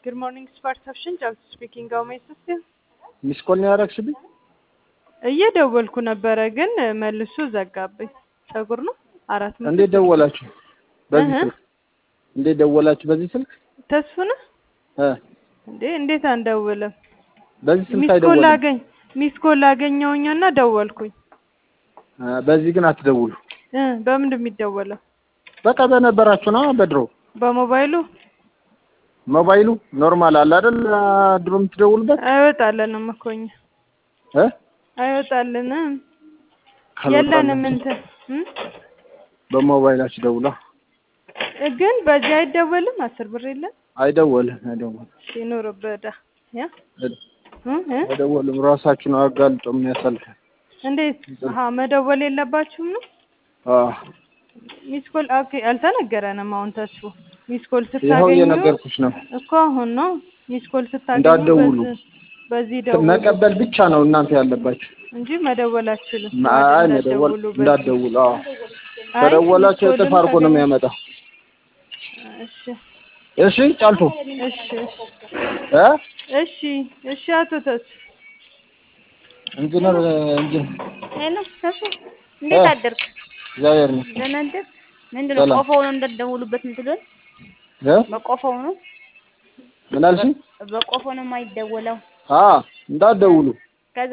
Good morning, Spark Option. Job speaking. How may I assist you? ሚስ ኮል ነው ያደረግሽብኝ? እየደወልኩ ነበረ ግን መልሶ ዘጋብኝ። ጸጉር ነው አራት መቶ እንዴት ደወላችሁ? በዚህ እህ። ስልክ እንዴት ደወላችሁ? በዚህ ስልክ ተስፉ ነህ እ እንዴ? እንዴት አንደውልም? በዚህ ስልክ ሚስ ኮል አይደወልም። አገኝ ሚስ ኮል አገኘውኛና ደወልኩኝ። እ በዚህ ግን አትደውሉ። እ በምንድን የሚደወለው? በቃ በነበራችሁ ነው በድሮ በሞባይሉ ሞባይሉ ኖርማል አለ አይደል? ድሮ የምትደውሉበት አይወጣልንም እኮ እኛ እ አይወጣልንም ካልወጣላችሁ የለንም እንትን እ? በሞባይላችሁ ደውላ ግን በዚህ አይደወልም። አስር ብር የለም አይደወልም አይደወልም ሲኖርበት ዳ ያ እ? እ? አይደወልም። ራሳችሁ ነው አጋልጦ የሚያሳልፈው። እንዴት አሀ መደወል የለባችሁም ነው አዎ ሚስ ኮል ኦኬ አልተነገረንም። አሁን ተስፉ ሚስ ኮል ይኸው ስታገኙ እየነገርኩሽ ነው። እኮ አሁን ነው ሚስ ኮል ስታገኙ እንዳትደውሉ። በዚህ- በዚህ ደውሉ መቀበል ብቻ ነው እናንተ ያለባችሁ። እንጂ መደወል አትችሉም። አይ መደወል እንዳትደውሉ በዚህ። እንዳትደውሉ። አዎ አይ ከደወላችሁ ሚስ እጥፍ ኮልን አድርጎ ነው ታገኙ- የሚያመጣው። እሺ እሺ ጫልቱ እሺ እ እሺ እሺ አቶ ተስፉ ኢንጂነር ኢንጂነር ሄሎ ተሱ እንዴት እ። አደርክ? እግዚአብሔር ነው ደህና አደርክ? ምንድን ነው ሰላም። ቆፈው ነው እንደደውሉበት የምትሉን? እ በቆፈው ነው ምን አልሽኝ? በቆፈው ነው የማይደወለው። አ እንዳትደውሉ ከዛ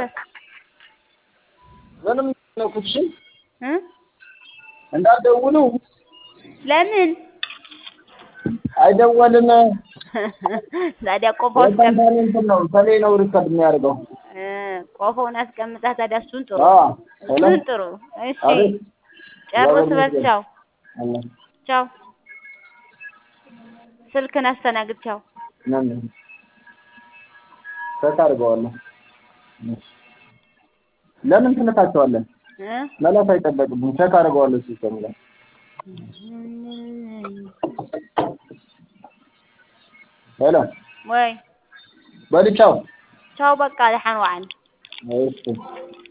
ምንም ነኩትሽ እ እንዳትደውሉ ለምን አይደወልም። ታዲያ ቆፈው አስቀምጥ የካምፓኒ እንትን ነው ተሌ ነው ሪከርድ የሚያደርገው። እ ቆፈውን አስቀምጣ ታዲያ እሱን ጥሩ አ ሄሎ እሱን ጥሩ። እሺ አቤት ጨርስ በል ቻው አላ ቻው። ስልክን አስተናግድ ቻው። ነን ቼክ አድርገዋለሁ። ለምን ትነካቸዋለን? እ መላክ አይጠበቅብኝ። ቼክ አድርገዋለሁ ሲስተም ላይ ሄሎ ወይ በል ቻው። ቻው በቃ ደህና ዋል። እሺ